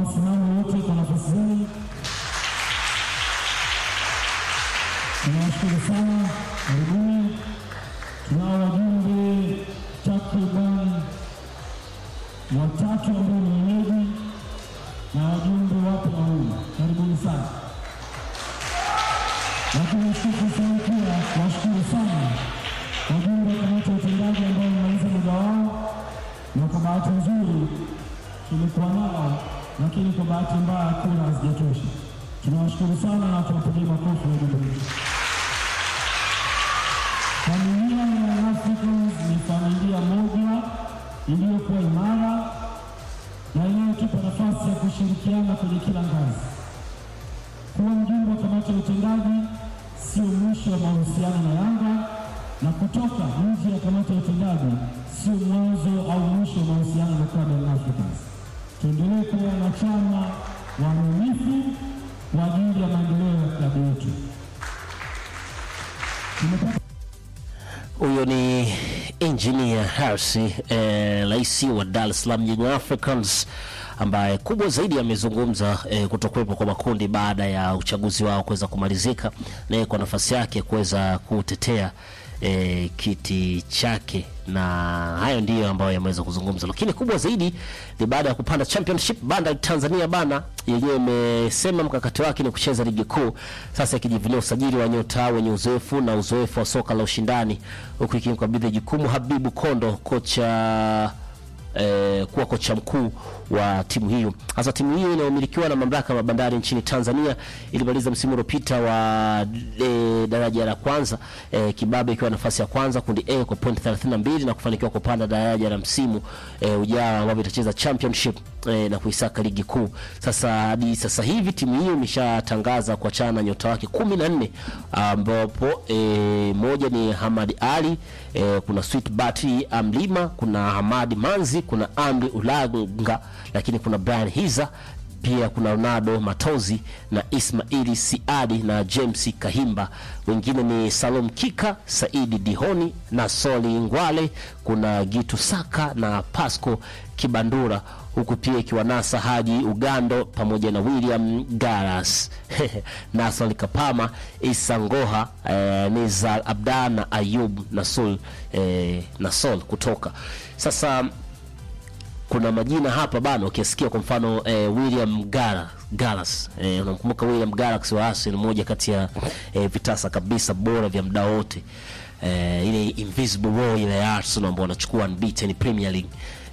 msimamo wote kwa nafasi zenu. Tunawashukuru sana, karibuni. Tunao wajumbe takriban watatu ambao ni wenyeji na wajumbe wapo wawili, karibuni sana. Lakini shukuru sana pia, washukuru sana wajumbe wa kamati ya utendaji ambao wamemaliza muda wao, na kwa bahati nzuri tulikuwa nao, lakini kwa bahati mbaya kura hazijatosha. Tunawashukuru sana na tuwapigie makofi wajumbe wetu. Familia ya Young Africans ni familia moja iliyokuwa imara na inayotupa nafasi ya kushirikiana kwenye kila ngazi. Kuwa mjumbe wa kamati ya utendaji sio mwisho wa mahusiano na Yanga, na kutoka nje ya kamati ya utendaji sio mwanzo au mwisho wa mahusiano na klabu ya Young Africans. Tuendelee kuwa wanachama waaminifu kwa ajili ya maendeleo ya klabu yetu. Tumepata Huyo ni engineer Hersi eh, rais wa Dar es Salaam Young Africans ambaye kubwa zaidi amezungumza eh, kutokuwepo kwa makundi baada ya uchaguzi wao kuweza kumalizika, naye kwa nafasi yake kuweza kutetea eh, kiti chake, na hayo ndiyo ambayo yameweza kuzungumza, lakini kubwa zaidi ni baada ya kupanda championship. Banda Tanzania bana yenyewe imesema mkakati wake ni kucheza ligi kuu, sasa ikijivunia usajili wa nyota wenye uzoefu na uzoefu wa soka la ushindani, huku ikimkabidhi jukumu Habibu Kondo, kocha eh, kuwa kocha mkuu wa timu hiyo. Hasa timu hiyo inayomilikiwa na mamlaka ya bandari nchini Tanzania ilimaliza msimu uliopita wa e, daraja la kwanza e, Kibabe ikiwa nafasi ya kwanza kundi A kwa point 32 na kufanikiwa kupanda daraja la msimu e, ujao ambapo itacheza championship e, na kuisaka ligi kuu. Sasa hadi sasa hivi timu hiyo imeshatangaza kuachana na nyota wake 14 ambapo e, moja ni Hamad Ali e, kuna Sweet Bati Amlima, kuna Hamadi Manzi, kuna Amri Ulanga, lakini kuna Brian Hiza pia kuna Ronaldo Matozi na Ismaili Siadi na James Kahimba. Wengine ni Salom Kika, Saidi Dihoni na Soli Ngwale, kuna Gitu Saka na Pasco Kibandura, huku pia ikiwanasa Haji Ugando pamoja na William Garas Nasol Kapama, Isa Ngoha, eh, Nizar Abda na Ayub Nasul eh, Nasol kutoka sasa kuna majina hapa bana, ukisikia kwa mfano eh, William Gara Galas eh, unamkumbuka William Galax wa Arsenal, mmoja kati ya eh, vitasa kabisa bora vya muda wote eh, ile invisible wall ile ya Arsenal ambao wanachukua unbeaten Premier League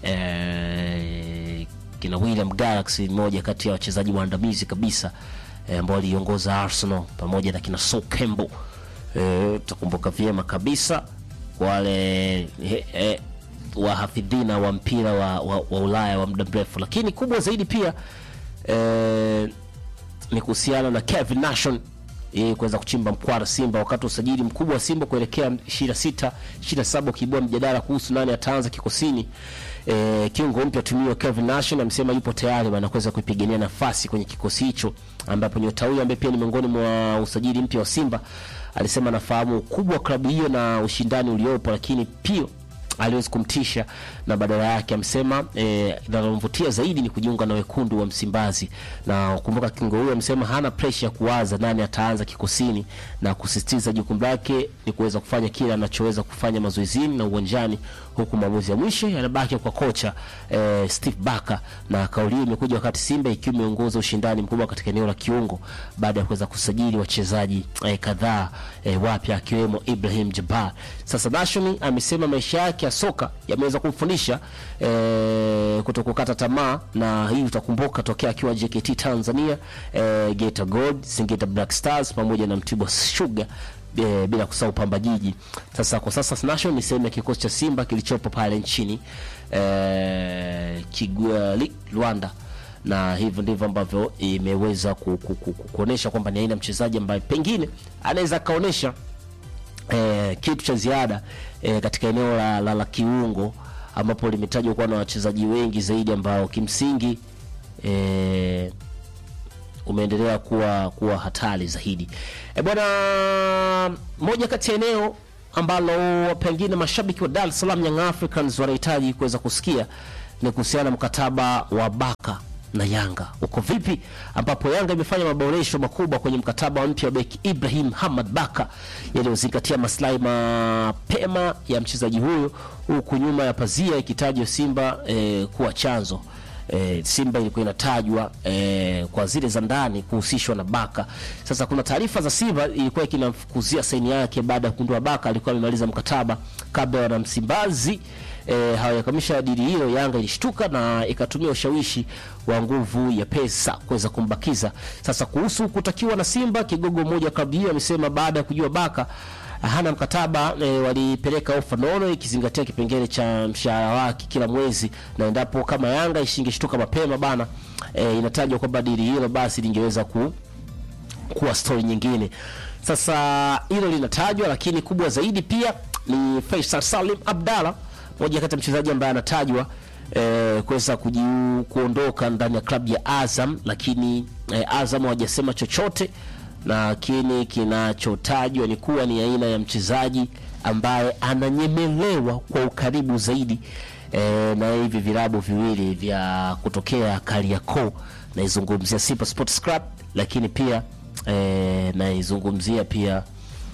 eh, kina William Galax mmoja kati ya wachezaji waandamizi kabisa eh, ambao aliongoza Arsenal pamoja na kina Sol Campbell eh, utakumbuka vyema kabisa wale eh, eh, wahafidhina wa mpira wa, wa, wa Ulaya wa muda mrefu, lakini kubwa zaidi pia eh, ni kuhusiana na Kevin Nation yeye kuweza kuchimba mkwara Simba wakati wa usajili mkubwa wa Simba kuelekea 26 27 ukiibua mjadala kuhusu nani ataanza kikosini. E, kiungo mpya tumiwa Kevin Nation amesema yupo tayari bana kuweza kuipigania nafasi kwenye kikosi hicho, ambapo nyota huyo ambaye pia ni miongoni mwa usajili mpya wa Simba alisema anafahamu ukubwa wa klabu hiyo na ushindani uliopo, lakini pia aliwezi kumtisha na badala yake amesema eh, linalomvutia zaidi ni kujiunga na wekundu wa Msimbazi. Na kumbuka kingo huyo amesema hana pressure ya kuwaza nani ataanza kikosini, na kusisitiza jukumu lake ni kuweza kufanya kile anachoweza kufanya mazoezini na uwanjani, huku maamuzi ya mwisho yanabaki kwa kocha eh, Steve Barker. Na kauli hiyo imekuja wakati Simba ikiwa imeongoza ushindani mkubwa katika eneo la kiungo baada ya kuweza kusajili wachezaji eh, kadhaa eh, wapya akiwemo Ibrahim Jabbar. Sasa Nashoni amesema maisha yake ya soka yameweza kumfundisha eh, kutokukata tamaa, na hii utakumbuka tokea akiwa JKT Tanzania, eh, Geita Gold, Singida Black Stars pamoja na Mtibwa Sugar e, bila kusahau Pamba Jiji. Sasa kwa sasa National ni sehemu ya kikosi cha Simba kilichopo pale nchini e, Kigali, Rwanda na hivyo ndivyo ambavyo imeweza ku, ku, ku, ku, kuonesha kwamba ni aina mchezaji ambaye pengine anaweza akaonesha eh, kitu cha ziada eh, katika eneo la, la, la kiungo ambapo limetajwa kuwa na wachezaji wengi zaidi ambao kimsingi eh, umeendelea kuwa kuwa hatari zaidi. E bwana, moja kati ya eneo ambalo pengine mashabiki wa Dar es Salaam Young Africans wanahitaji kuweza kusikia ni kuhusiana na mkataba wa Baka na Yanga uko vipi, ambapo Yanga imefanya maboresho makubwa kwenye mkataba mpya wa beki Ibrahim Hamad Baka yaliyozingatia maslahi mapema ya mchezaji huyo, huku nyuma ya pazia ikitajwa Simba eh, kuwa chanzo E, Simba ilikuwa inatajwa e, kwa zile za ndani kuhusishwa na Baka. Sasa kuna taarifa za Simba ilikuwa ikinamfukuzia saini yake baada ya kugundua Baka alikuwa amemaliza mkataba kabla ya wanamsimbazi e, hawajakamisha dili hilo. Yanga ilishtuka na ikatumia ushawishi wa nguvu ya pesa kuweza kumbakiza. Sasa kuhusu kutakiwa na Simba, kigogo mmoja klabu hiyo amesema baada ya kujua Baka hana mkataba e, walipeleka ofa nono ikizingatia kipengele cha mshahara wake kila mwezi, na endapo kama Yanga ishingeshtuka mapema bana, e, inatajwa kwamba dili hilo basi lingeweza ku, kuwa stori nyingine. Sasa hilo linatajwa, lakini kubwa zaidi pia ni Faisal Salim Abdalla, moja kati ya mchezaji ambaye anatajwa e, kuweza kujiu kuondoka ndani ya klabu ya Azam, lakini e, Azam hawajasema chochote lakini kinachotajwa ni kuwa ni aina ya mchezaji ambaye ananyemelewa kwa ukaribu zaidi e, na hivi vilabu viwili vya kutokea Kariakoo. Naizungumzia Simba Sports Club, lakini pia e, naizungumzia pia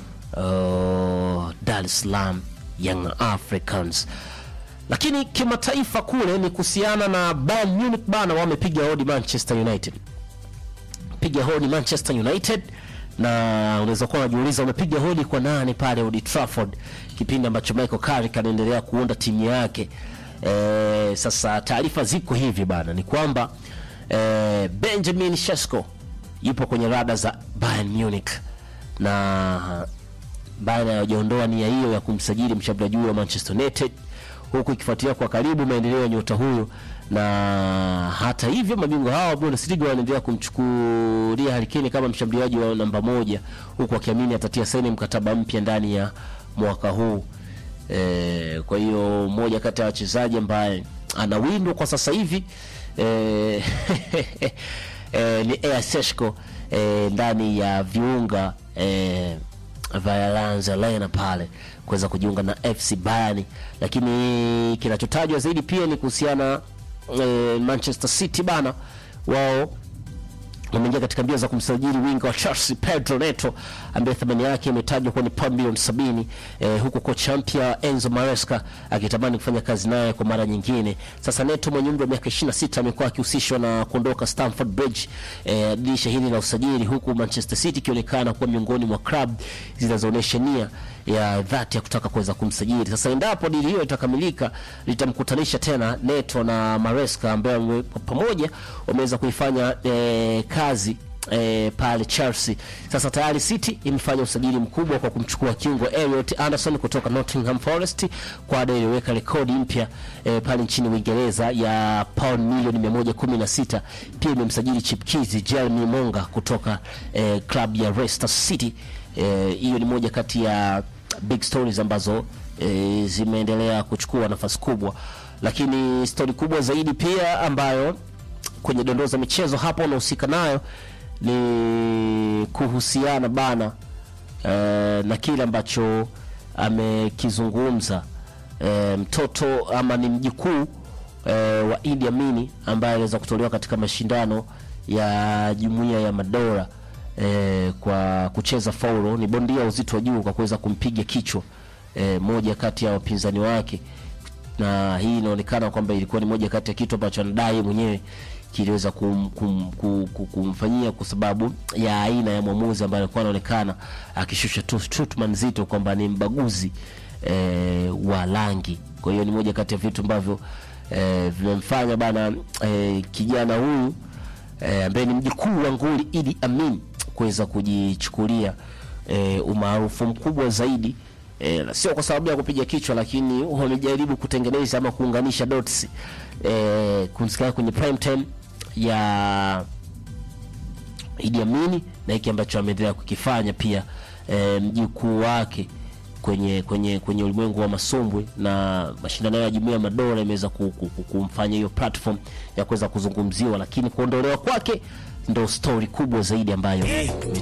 uh, Dar es Salaam Young Africans. Lakini kimataifa kule ni kuhusiana na Bayern Munich bana, wamepiga hodi Manchester United piga hodi Manchester United, na unaweza kuwa unajiuliza umepiga hodi kwa nani pale Old Trafford, kipindi ambacho Michael Carrick anaendelea kuunda timu yake. E, sasa taarifa ziko hivi bana, ni kwamba e, Benjamin Sesko yupo kwenye rada za Bayern Munich na baada ya kuondoa nia hiyo ya kumsajili mshambuliaji wa Manchester United huku ikifuatilia kwa karibu maendeleo ya nyota huyo, na hata hivyo mabingwa hao wa Bundesliga wanaendelea kumchukulia Harry Kane kama mshambuliaji wa namba moja, huku akiamini atatia saini mkataba mpya ndani ya mwaka huu. E, kwa hiyo mmoja kati ya wachezaji ambaye anawindwa kwa sasa hivi e, e, ni Ea Seshko e, ndani ya viunga e, Violence Arena pale kuweza kujiunga na FC Bayern, lakini kinachotajwa zaidi pia ni kuhusiana e, Manchester City bana, wao wameingia katika mbio za kumsajili winga wa Chelsea Pedro Neto ambaye thamani yake imetajwa kuwa ni pauni milioni sabini eh, huku kocha mpya Enzo Maresca akitamani kufanya kazi naye kwa mara nyingine. Sasa Neto mwenye umri wa miaka 26 amekuwa akihusishwa na kuondoka Stamford Bridge eh, dirisha hili la usajili, huku Manchester City ikionekana kuwa miongoni mwa klabu zinazoonyesha nia ya dhati ya kutaka kuweza kumsajili. Sasa endapo dili hiyo itakamilika, litamkutanisha tena Neto na Maresca ambaye pamoja wameweza kuifanya eh, kazi E, pale Chelsea. Sasa tayari City imefanya usajili mkubwa kwa kumchukua kiungo Elliot Anderson kutoka Nottingham Forest kwa ada iliyoweka rekodi mpya e, pale nchini Uingereza ya pound milioni 116. Pia imemsajili chipkizi Jeremy Monga kutoka e, club ya Leicester City. Hiyo e, ni moja kati ya big stories ambazo e, zimeendelea kuchukua nafasi kubwa, lakini stori kubwa zaidi pia ambayo kwenye dondoo za michezo hapo unahusika nayo ni kuhusiana bana e, na kile ambacho amekizungumza e, mtoto ama ni mjukuu e, wa Idi Amini ambaye aliweza kutolewa katika mashindano ya Jumuiya ya Madola e, kwa kucheza faulo. Ni bondia uzito wa juu kwa kuweza kumpiga kichwa e, moja kati ya wapinzani wake, na hii inaonekana kwamba ilikuwa ni moja kati ya kitu ambacho anadai mwenyewe kiliweza kum, kum, kum, kum, kumfanyia kwa sababu ya aina ya mwamuzi ambaye alikuwa anaonekana akishusha shutuma nzito kwamba ni mbaguzi e, wa rangi. Kwa hiyo ni moja kati ya vitu ambavyo e, vimemfanya bana e, kijana huyu e, ambaye ni mjukuu wa nguli Idi Amin kuweza kujichukulia e, umaarufu mkubwa zaidi e, sio kwa sababu ya kupiga kichwa, lakini wamejaribu kutengeneza ama kuunganisha dots e, kumsikia kwenye prime time ya Idi Amin na hiki ambacho ameendelea kukifanya pia e, mjukuu wake kwenye kwenye kwenye ulimwengu wa masumbwi na mashindano ya Jumuiya ya Madola imeweza kumfanya hiyo platform ya kuweza kuzungumziwa, lakini kuondolewa kwake ndo story kubwa zaidi ambayo